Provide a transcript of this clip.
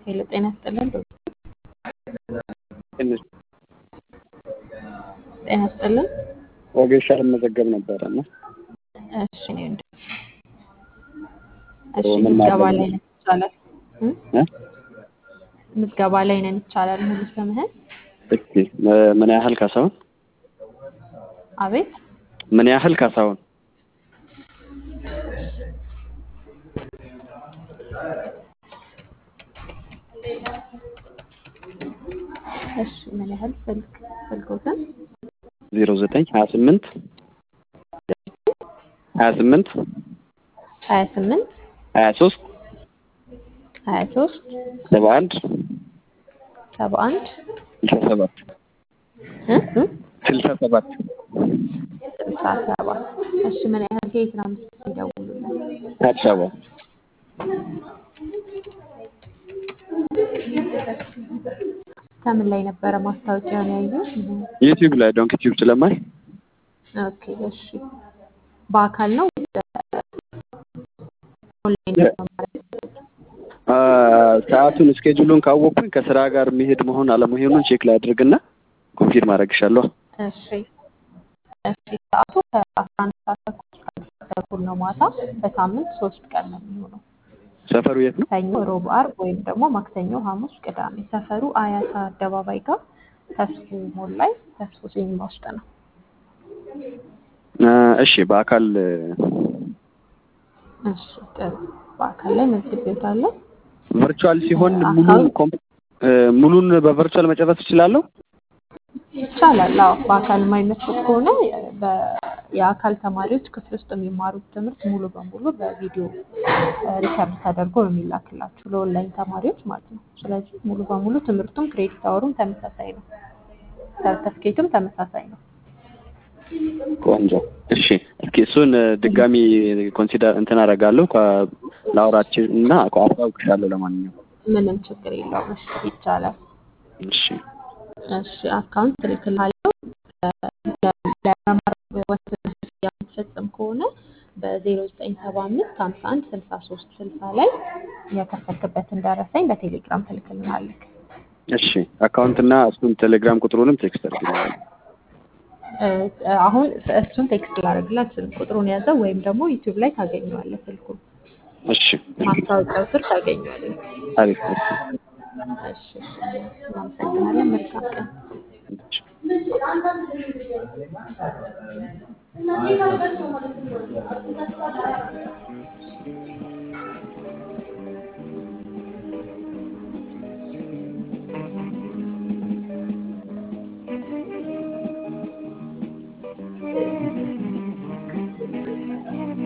ሄሎ ጤና ይስጥልን። ትንሽ ጤና ይስጥልን። ወጌሻ ልመዘገብ ነበረ እና እሺ እኔ እንደ እሺ ምን ምዝገባ ማድረግ ላይ ነን ይቻላል እ? እ? ምዝገባ ላይ ነን ይቻላል ሙሉ ስምህን? እስኪ እ- ምን ያህል ካሳሁን አቤት ምን ያህል ካሳሁን እሺ ምን ያህል ስልክ ስልኮትን ዜሮ ዘጠኝ ሀያ ስምንት ሀያ ስምንት ሀያ ስምንት ሀያ ሶስት ሀያ ሶስት ሰባ አንድ ሰባ አንድ ስልሳ ሰባት እ? እ? ስልሳ ሰባት ስልሳ ሰባት እሺ ምን ያህል ከየት ነው የሚደውሉልን? አዲስ አበባ ከምን ላይ ነበረ ማስታወቂያውን ያዩት? ዩቲዩብ ላይ ዶንክ ዩቲዩብ ስለማይ ኦኬ እሺ በአካል ነው ኦንላይን ነው ማለት አ፣ ሰዓቱን እስኬጁሉን ካወቅኩኝ ከስራ ጋር የሚሄድ መሆን አለመሆኑን ቼክ ላይ አድርግና ኮንፊርም አደርግሻለሁ። እሺ እሺ ሰዓቱ ከአስራ አንድ ሰዓት ተኩል እስከ አንድ ሰዓት ተኩል ነው ማታ በሳምንት ሶስት ቀን ነው የሚሆነው ሰፈሩ የት ነው? ሰኞ ሮብ አርብ ወይም ደግሞ ማክሰኞ ሐሙስ ቅዳሜ ሰፈሩ አያት አደባባይ ጋር ተስፉ ሞል ላይ ተስፉ ሲኒማ ውስጥ ነው አ፣ እሺ በአካል እ፣ እሺ ጥሩ በአካል ላይ መዝግቤዎታለሁ ቨርቹዋል ሲሆን ሙሉን አካውንት ኮም- እ፣ ሙሉን በቨርቹዋል መጨረስ እችላለሁ? ይቻላል አዎ በአካል የማይመቹት ከሆነ በ- የአካል ተማሪዎች ክፍል ውስጥ የሚማሩት ትምህርት ሙሉ በሙሉ በቪዲዮ ሪከርድ ተደርጎ ነው የሚላክላችሁ ለኦንላይን ተማሪዎች ማለት ነው ስለዚህ ሙሉ በሙሉ ትምህርቱም ክሬዲት አወሩም ተመሳሳይ ነው ሰርተፍኬቱም ተመሳሳይ ነው ቆንጆ። እሺ እስኪ እሱን እ፣ ድጋሚ ኮንሲደር እንትን አደርጋለሁ ከ- ላውራችን እና አስታውቅሻለሁ። ለማንኛውም ምንም ችግር የለውም እሺ ይቻላል እሺ እሺ አካውንት እልክልሃለሁ ለመማር ወስነህ ክፍያ የምትፈጽም ከሆነ በዜሮ ዘጠኝ ሰባ አምስት ሀምሳ አንድ ስልሳ ሶስት ስልሳ ላይ የከፈልክበትን ደረሰኝ በቴሌግራም ትልክልናለህ እሺ አካውንት እና እሱን ቴሌግራም ቁጥሩንም ቴክስት አድርግልኝ። እ፣ አሁን እሱን ቴክስት ላደርግልህ አልችልም ቁጥሩን ያዘው ወይም ደግሞ ዩቲዩብ ላይ ታገኘዋለህ ስልኩን እሺ ማስታወቂያው ስር ታገኘዋለህ አሪፍ እሺ እሺ እናመሰግናለን መልካም ቀን እሺ።